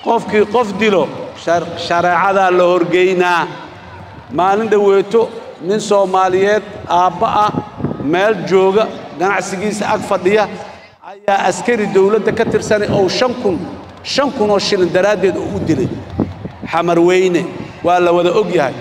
qofkii qof dilo shareecadaa la horgeynaa maalin dhoweeto nin soomaaliyeed aabba ah meel jooga ganacsigiisa ag fadhiya ayaa askari dawladda ka tirsanay oo shan kun shan kun oo shilin daraaddeed oo u dilay xamarweyne waa la wada og yahay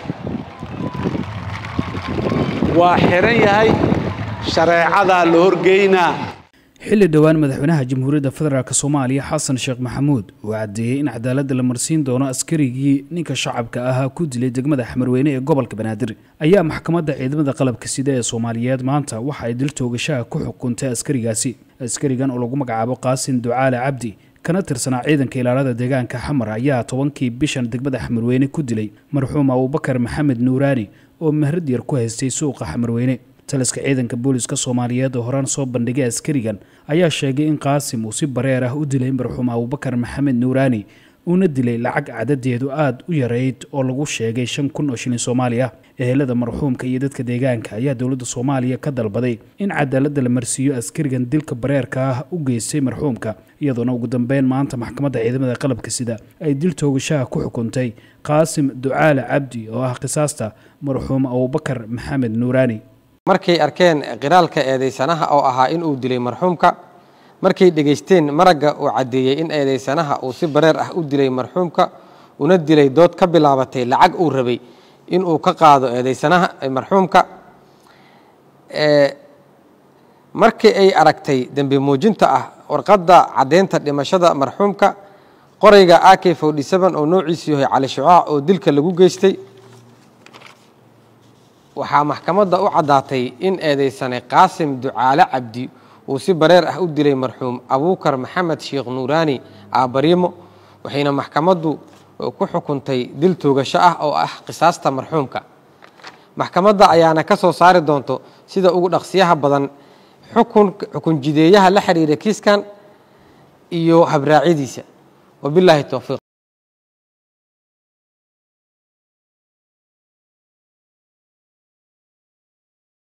waa xihan yahay shareecadaa la horgeynaa xilli dhowaan madaxweynaha jamhuuriyadda federaalk soomaaliya xasan sheekh maxamuud uu caddeeyey in cadaaladda la marsiin doono askarigii ninka shacabka ahaa ku dilay degmada xamarweyne ee gobolka banaadir ayaa maxkamadda ciidamada qalabka sida ee soomaaliyeed maanta waxa ay dil toogashaha ku xukuntay askarigaasi askarigan oo lagu magacaabo qaasin ducaale cabdi kana tirsanaa ciidanka ilaalada deegaanka xamar ayaa tobankii bishan degmada xamarweyne ku dilay marxuum abubakar maxamed nuuraani oo mahrad yar ku haystay suuqa xamarweyne taliska ciidanka booliska soomaaliyeed oo horaan soo bandhigay askarigan ayaa sheegay in qaasim uu si bareer ah u dilay marxuum abubakar maxamed nuuraani uuna dilay lacag cadadeedu aada u yareyd oo lagu sheegay shan kun oo shilin soomaali ah ehelada marxuumka iyo dadka deegaanka ayaa dowladda soomaaliya ka dalbaday in cadaaladda la marsiiyo askarigan dilka bareerka ah u geystay marxuumka iyadoona ugu dambeyn maanta maxkamadda ciidamada qalabka sida ay dil toogashaha ku xukuntay qaasim ducaale cabdi oo ah qisaasta marxuum abubakar maxamed nuuraani markay arkeen qiraalka eedaysanaha oo ahaa in uu dilay marxuumka markay dhegaysteen maragga uu caddeeyey in eedaysanaha uu si bareer ah u dilay marxuumka una dilay dood ka bilaabatay lacag uu rabay inuu ka qaado eedaysanaha marxuumka markii ay aragtay dembi muujinta ah warqadda caddeynta dhimashada marxuumka qorayga ak forty seven oo noociisu yahay cali shucaac oo dilka lagu geystay waxaa maxkamadda u caddaatay in eedaysane qaasim ducaale cabdi uu si bareer ah u dilay marxuum abuukar maxamed sheekh nuuraani aabariimo waxayna maxkamaddu ku xukuntay dil toogasho ah oo ah qisaasta marxuumka maxkamadda ayaana ka soo saari doonto sida ugu dhaqsiyaha badan xukun xukun jideeyaha la xiriira kiiskan iyo habraacyadiisa wabilaahi towfiiq